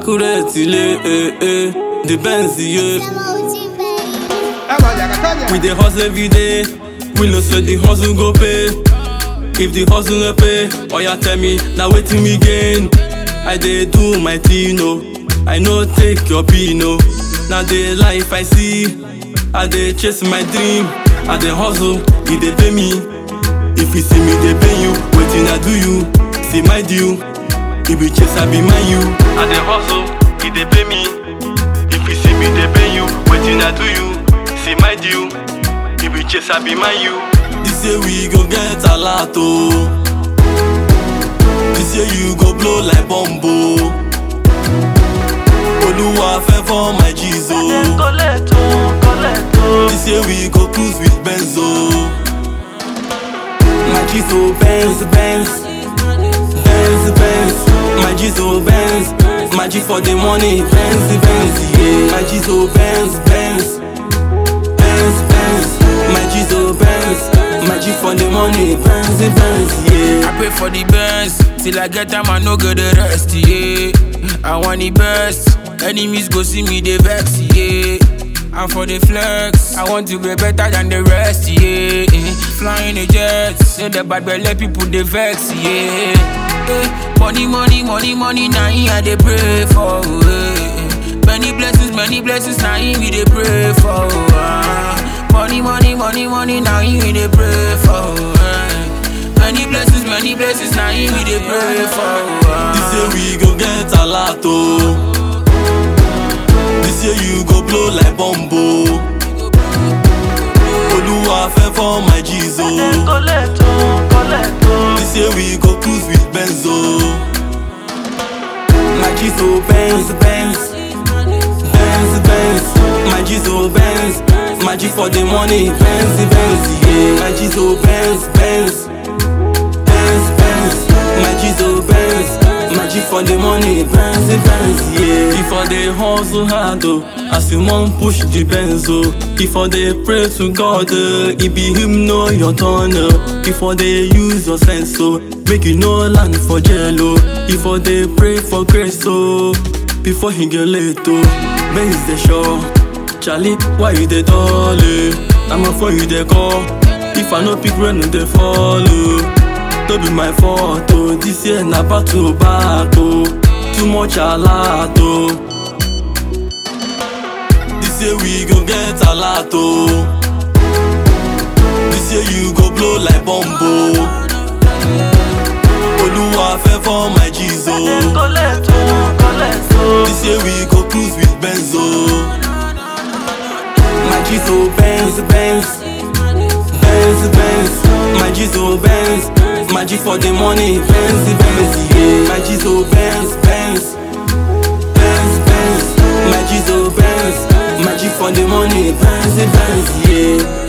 accurate ilé eh, eh. the Benz yeah. We dey hustle every day, we know say the hustle go pay. If the hustle no pay, oya tell me na wetin we gain. I dey do my thing o, I no take your pin o. Na the life I see, I dey chase my dream. I dey hustle, e dey pay me. If you see me dey pay you, wetin I do you? See my due, e be chase I be mind you. I dey hustle, e dey pay me. If you see me dey pay you, wetin I do you? See my due, e be chase I be mind you. This year we go get a lot o. This year you go blow like bombo. Olúwa fẹ́ fọ́ my G's o. This year we go cruise with Benz o. My G's o Benz Benz. Benz Benz. My G's o Benz. My G for the money Benz Benz yeah. My G's o Benz Benz. Benz Benz. My G's o Benz. My G for the money Benz Benz yeah. I pray for the best till I get time. I no go the rest. Yeah, I want the best. Enemies go see me they vex. Yeah. And for the flex, I want to be better than the rest, yeah. eh. Flying the jets, say the bad belly people they vex, yeah. Eh, Money, money, money, money, now I they pray for. eh. Many blessings, many blessings, now we they pray for. ah. Money, money, money, money, now we they pray for. eh. Many blessings, many blessings, now we they pray for. ah. This year we go get a lot o. This year you go blow like bombo. Olúwa fẹ́ fọ́ my G's o. This year we go cruise with Benz o. My G's o Benz Benz. Benz Benz. My G's o Benz. My G for the money Benz Benz yeah. My G's o Benz Benz. Benz Benz. My G's o Benz. My G for the money Benz Benz yeah. If I dey hustle hard o, as you wan push the Benz o. If I dey pray to God o, e be him know your turn o. If I dey use your sense o, make you no land for jail o. If I dey pray for grace o, before he get late o. Benz dey sure. Charlie, why you dey dull eh? Na my phone you dey call. If I no pick rain, no dey follow. No be my fault oh. This year na back to back oh. Too much alert oh. This year we go get a lot oh. This year you go blow like bombo. Olúwa fẹ́ fọ́ my G's oh. This year we go cruise with Benz oh. My G's oh Benz Benz. Benz Benz. My G's oh Benz. My G for the money Benz Benz yeah. My G's oh Benz Benz. Benz Benz. My G's oh Benz. My G for the money Benz Benz yeah.